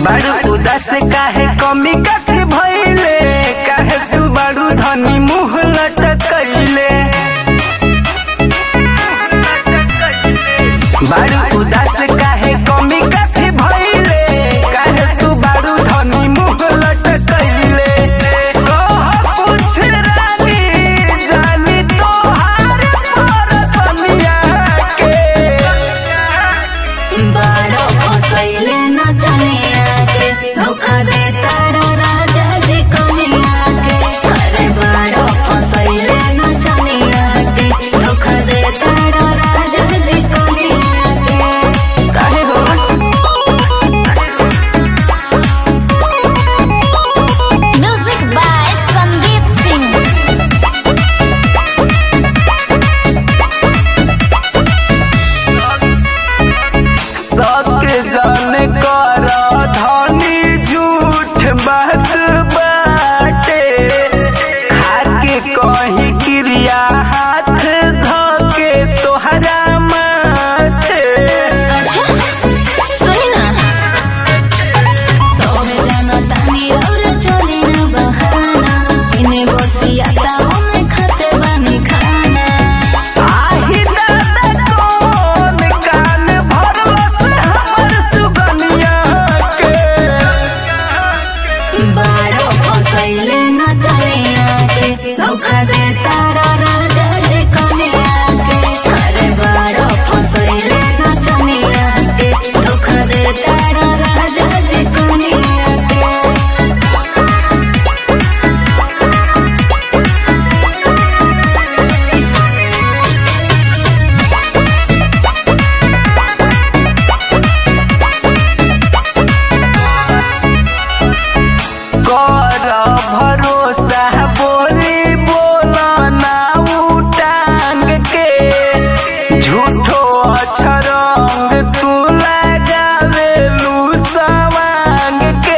बारू उदास काहे कमी कथी भइले काहे तू बारू धनी मुंह लटकैले बारू उदास काहे कमी कथी भइले काहे तू बारू धनी मुंह लटकैले कह कुछ रानी जानी तोहार परसनिया के बारो फसैले नचनिया के धोखा दे तारा राजा जी कनिया के अरे बारो फसैले नचनिया के धोखा दे तारा राजा जी कनिया के काहे हो म्यूजिक बाय संदीप सिंह सत्य जन कर धनी झूठ बात बाटे खाके कहीं क्रिया हाथ धके तोहरा माथे अच्छा सुनी ना सोहे जानो तानी और चली ना बहाना इने बसियाता हम खाते बानी खाना आही दादा कौन कान भरलस हमर सुगनिया के बारो फसैले ना चलिया के धोखा दे तारा राजा जी कनिया के अरे बारो फसैले ना चलिया के धोखा दे तारा राजा जी कनिया के कर भरोसा बोली बोला ना उटांग के झूठो अछरंग तू लगावे लू सवांग के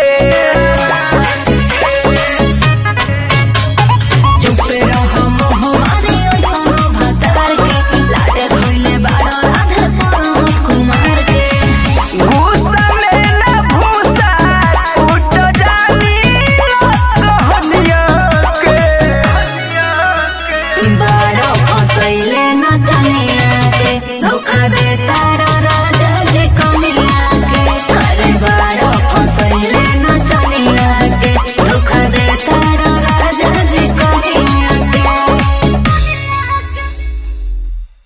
चुप रहो मोह मारे ओइसनो भतार के लाडे धोइले बारो राधे परम कुमार के गुस्सा में ना भूसा उठ जानी कहनिया के बा